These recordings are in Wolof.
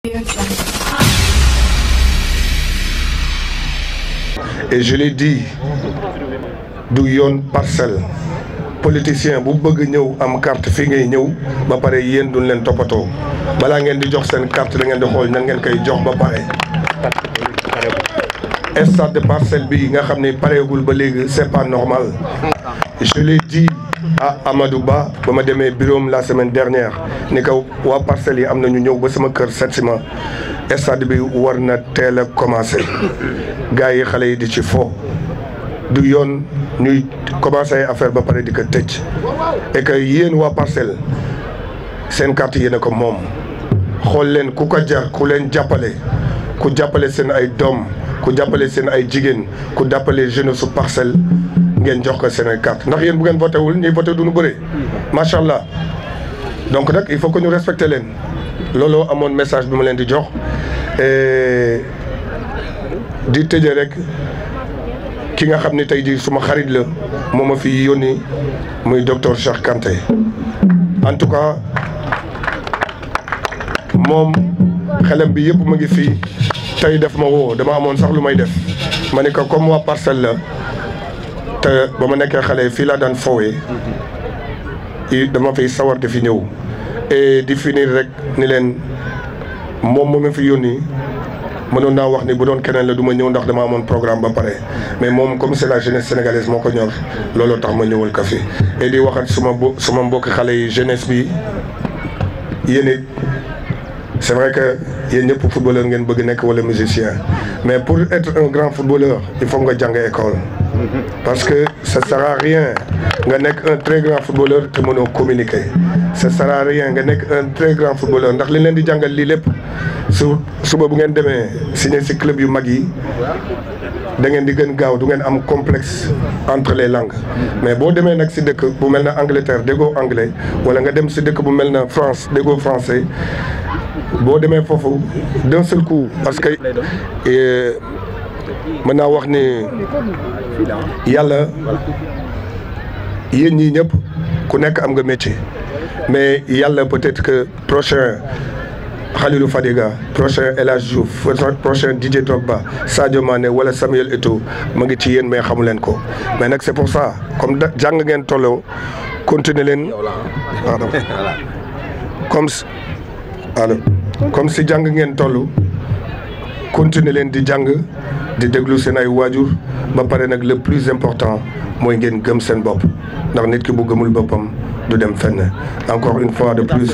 et je l'ai dit du yoon parcelle politicien bu bëgg ñëw am carte fi ngay ñëw ba pare yéen duñ leen toppatoo balaa ngeen di jox seen carte da ngeen di xool nan ngeen koy jox ba pare. stade de parcelle bi nga xam ne pareegul ba léegi c'est pas normal je l'ai dit à Amadou Ba ba ma demee bureau la semaine dernière ni ko waa parcelles yi am na ñu ñëw ba sama kër seet si ma stade bi war na teel a commencé gars yi xale yi di ci fo du yoon ñuy commencé affaire ba pare di ko tëj et que yéen waa parcelle seen carte yéen a ko moom xool leen ku ko jar ku leen jàppale ku jàppale seen ay doom ku jàppale seen ay jigéen ku jàppale jeunesse su parcelle ngeen jox ko seen ay carte ndax yéen bu ngeen voté wul ñuy voté du ñu bëre macha allah donc nag il faut que ñu respecté leen looloo amoon message bi ma leen di jox di tëjee rek ki nga xam ne tey jii suma xarit la moo ma fi yónni muy docteur Cheikh Kanté en tout cas moom xelam bi yëpp mu ngi fii tey def ma woo dama amoon sax lu may def ma ne ko comme waa parcelle la te ba ma nekkee xale fii laa daan fowee dama fiy sawar di fi ñëw et di finir rek ni leen moom moo ma fi yónni mënoon naa wax ni bu doon keneen la du ma ñëw ndax dama amoon programme ba pare mais moom comme c'est la jeunesse sénégalaise moo ko ñor looloo tax ma ñëwal ko fi et di waxat suma bo suma mbokki xale yi jeunesse bi yéen it c'est vrai que yéen ñëpp footballeur ngeen bëgg nekk wala musicien mais pour être un grand footballeur il faut nga jàng école parce que ça sert à rien nga nekk un très grand footballeur te mënoo communiquer ça sert à rien nga nekk un très grand footballeur ndax li leen di jàngal lii lépp su suba bu ngeen demee signé ci club yu mag yi da ngeen di gën gaaw du ngeen am complexe entre les langues mais boo demee nag ci dëkk bu mel na Angleterre déggoo anglais wala nga dem ci dëkk bu mel na France déggoo français boo demee foofu d'un seul coup parce que mën naa wax ni yàlla yéen ñii ñëpp ku nekk am nga métier mais yàlla peut-être que prochain Khalilou Fadiga prochain El Hadj Diouf prochain Didier Drogba Sadio Mané wala Samuel Eto'o ma ngi ci yéen mais xamu leen ko mais nag c'est pour ça comme da jàng ngeen tolloo continuer leen pardon comme alors comme si jàng ngeen toll continuer leen di jàng di déglu seen ay waajur ba pare nag le plus important mooy ngeen gëm seen bopp ndax nit ki bu gëmul boppam du dem fenn encore une fois de plus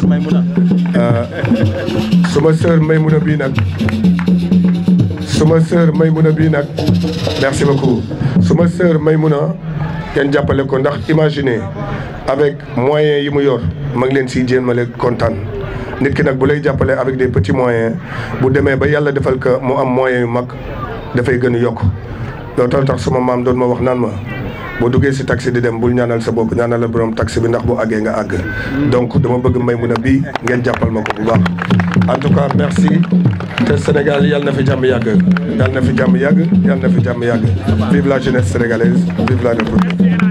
suma sœur Maymouna bii nag suma sœur Maymouna bii nag merci beaucoup suma sœur Maymouna ngeen jàppale ko ndax imaginez avec moyens yi mu yor ma ngi leen siy jéemale kontaan nit ki nag bu lay jàppale avec des petits moyens bu demee ba yàlla defal ko mu am moyens yu mag dafay gën a yokk loolu tax suma maam doon ma wax naan ma boo duggee si taxi di dem bul ñaanal sa bopp ñaanal la borom taxi bi ndax bu àggee nga àgg donc dama bëgg Maymuna bii ngeen jàppal ma ko bu baax en tout cas merci te Sénégal yàlla na fi jàmm yàgg yàlla na fi jàmm yàgg yàlla na fi jàmm yàgg vive la jeunesse sénégalaise vive la République